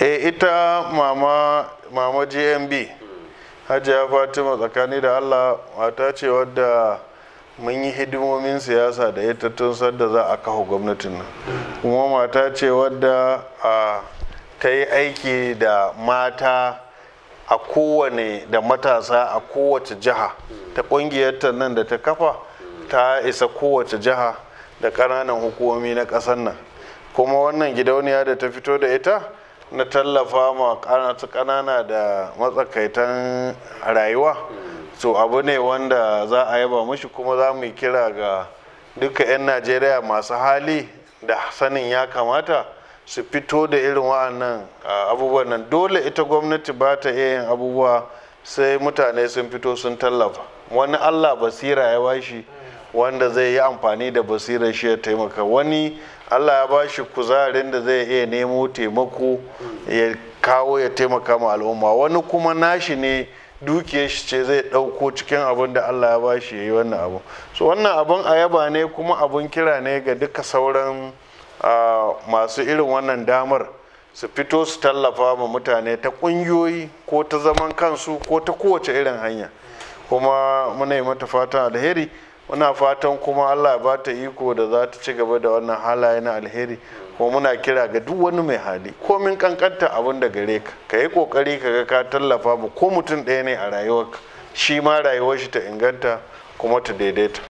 e ita mama mama gmb hajiya fatima tsakani da allah mata ce wadda mun yi hidimomin siyasa da ita tun sadda za a kafa gwamnatin nan kuma mata ce wadda a ta yi aiki da mata a kowane da matasa a kowace jiha ta ƙungiyarta nan da ta kafa ta isa kowace jiha da ƙananan hukumomi na ƙasar nan kuma wannan gidauniya da ta fito da ita na tallafa ma ƙanana da matsakaitan rayuwa so abu ne wanda za a yaba mushi kuma za mu yi kira ga duka 'yan najeriya masu hali da sanin ya kamata su fito da irin wa'annan abubuwan nan dole ita gwamnati ba ta iya yin abubuwa sai mutane sun fito sun tallafa wani allah basira ya bashi wanda zai yi amfani da basirar shi ya taimaka wani allah ya bashi kuzarin da zai iya nemo taimako ya kawo ya taimaka ma al'umma wani kuma nashi ne dukiyar shi ce zai ɗauko cikin abin da allah ya bashi ya yi wannan abu so wannan abin ayaba ne kuma abin kira ne ga duka sauran masu irin wannan damar su fito su tallafa ma mutane ta ƙungiyoyi ko ta zaman kansu ko ta kowace irin hanya kuma muna yi mata fatan alheri muna fatan kuma allah ya ba ta iko da za ta ci gaba da wannan halaye na alheri kuma muna kira ga duk wani mai hali komin kankanta abin da gare ka ka yi kokari ka ga ka tallafa mu ko mutum ɗaya ne a rayuwarka shi ma rayuwar shi ta inganta kuma ta daidaita